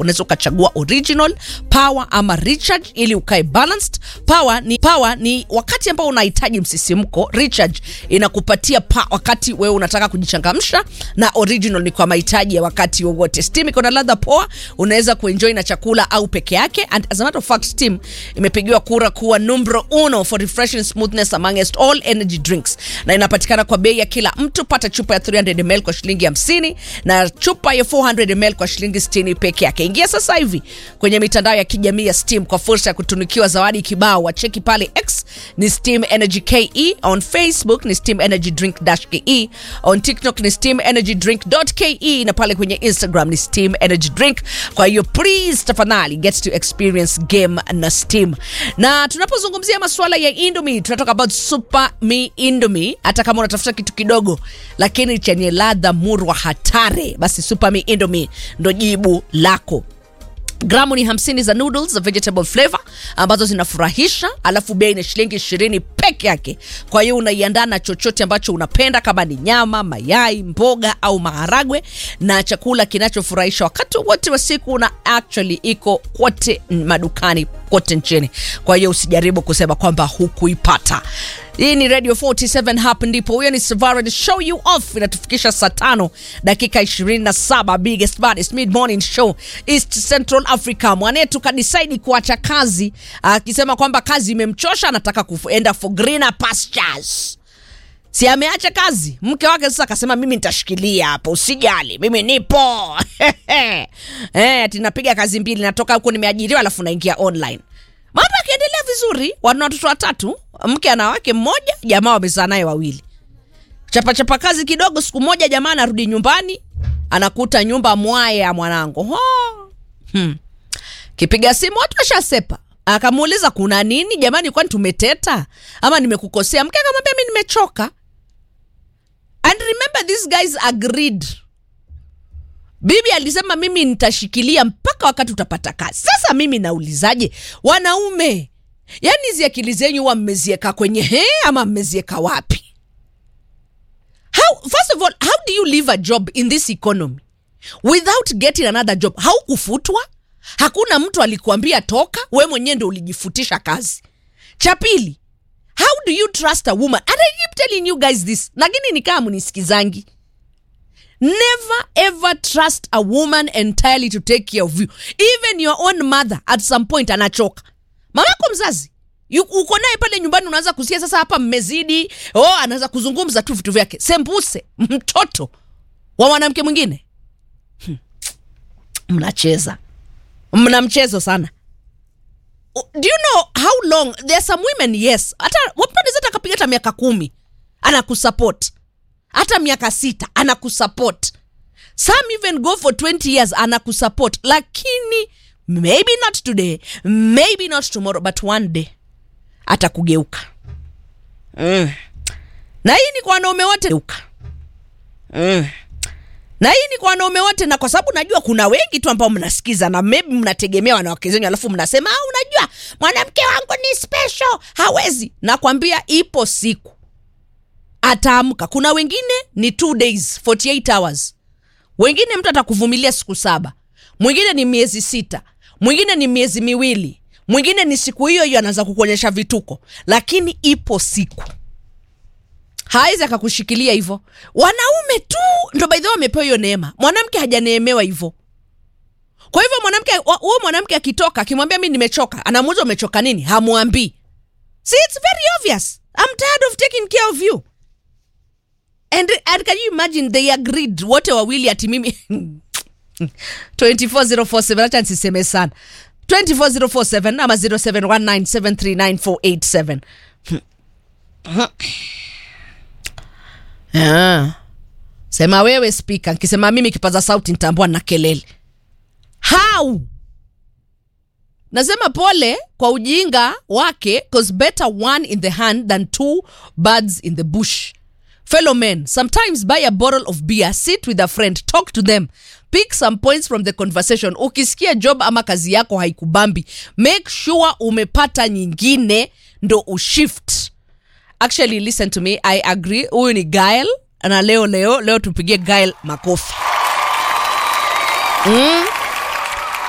unaweza ukachagua original power ama recharge ili ukae balanced power ni power ni wakati ambao unahitaji msisimko recharge inakupatia pa wakati wewe unataka kujichangamsha na original ni kwa mahitaji ya wakati wowote steam iko na ladha poa unaweza kuenjoy na chakula au peke yake and as a matter of fact steam imepigiwa kura kuwa numero uno for refreshing smoothness amongst all energy drinks na inapatikana kwa bei ya kila mtu pata chupa ya 300 ml kwa shilingi 50 na chupa ya 400 ml kwa shilingi 60 peke yake ingia sasa hivi kwenye mitandao ya kijamii ya steam kwa fursa ya kutunikiwa zawadi kibao wacheki pale x ni steam energy ke on facebook ni steam energy drink dash ke on tiktok ni steam energy drink ke na pale kwenye instagram ni steam energy drink kwa hiyo please tafadhali get to experience game na steam na tunapozungumzia masuala ya indomie tunatoka about super me indomie hata kama unatafuta kitu kidogo lakini chenye ladha murwa hatari basi super me indomie ndo jibu lako gramu ni 50 za noodles za vegetable flavor ambazo zinafurahisha alafu bei ni shilingi ishirini peke yake kwa hiyo unaiandaa na chochote ambacho unapenda kama ni nyama mayai mboga au maharagwe na chakula kinachofurahisha wakati wote wa siku na actually iko kote madukani kote nchini kwa hiyo usijaribu kusema kwamba hukuipata hii ni radio 47 hapa ndipo huyo ni savara the show you off inatufikisha saa tano dakika 27 biggest baddest mid morning show east central africa mwanetu kadisaidi kuacha kazi akisema kwamba kazi imemchosha anataka kuenda for greener pastures si ameacha kazi mke wake sasa akasema mimi nitashikilia hapo usijali mimi nipo eh, tinapiga kazi mbili natoka huko nimeajiriwa alafu naingia online mambo akiendelea vizuri wana watoto watatu mke ana wake mmoja jamaa wamezaa naye wawili chapachapa kazi kidogo siku moja jamaa anarudi nyumbani anakuta nyumba mwaya mwanangu Ho. hmm. kipiga simu watu washasepa akamuuliza kuna nini jamani kwani tumeteta ama nimekukosea mke akamwambia mi nimechoka and remember these guys agreed bibi alisema mimi nitashikilia mpaka wakati utapata kazi sasa mimi naulizaje wanaume yaani hizi akili zenyu huwa mmezieka kwenye he ama mmezieka wapi how, first of all how do you leave a job in this economy without getting another job haukufutwa hakuna mtu alikuambia toka we mwenyewe ndo ulijifutisha kazi cha pili how do you trust a woman and i keep telling you guys this lakini ni kama mnisikizangi never ever trust a woman entirely to take care of you even your own mother at some point anachoka mamako mzazi yu- uko naye pale nyumbani unaanza kusikia sasa hapa mmezidi oh anaanza kuzungumza tu vitu vyake sembuse mtoto wa mwanamke mwingine Hmm. mnacheza mna mchezo sana O- do you know how long there are some women yes hata wapande zata akapiga hata miaka kumi anakusupport hata miaka sita anakusupport some even go for 20 years anakusupport lakini maybe not today maybe not tomorrow but one day atakugeuka mm. na hii ni kwa wanaume wote Geuka. mm. na hii ni kwa wanaume wote na kwa sababu najua kuna wengi tu ambao mnasikiza na maybe mnategemea wanawake zenyu alafu mnasema ah, unajua mwanamke wangu ni special hawezi nakwambia ipo siku ataamka kuna wengine ni two days 48 hours wengine mtu atakuvumilia siku saba mwingine ni miezi sita mwingine ni miezi miwili mwingine ni siku hiyo hiyo anaanza kukuonyesha vituko lakini ipo siku hawezi akakushikilia hivyo wanaume tu ndo baidhi wamepewa hiyo neema mwanamke hajaneemewa hivyo kwa hivyo mwanamke wa- huyo mwanamke akitoka akimwambia mi nimechoka anamuuza umechoka nini hamwambii see it's very obvious i'm tired of taking care of you and, and can you imagine they agreed wote wawili ati mimi 24047 acha nisiseme sana 24047 ama 0719739487 Ah. sema wewe spika nkisema mimi kipaza sauti nitambua na kelele how nasema pole kwa ujinga wake cause better one in the hand than two birds in the bush fellow men sometimes buy a bottle of beer sit with a friend talk to them pick some points from the conversation ukisikia job ama kazi yako haikubambi make sure umepata nyingine ndo ushift actually listen to me i agree huyu ni gael na leo leo leo tupigie gael makofi mm.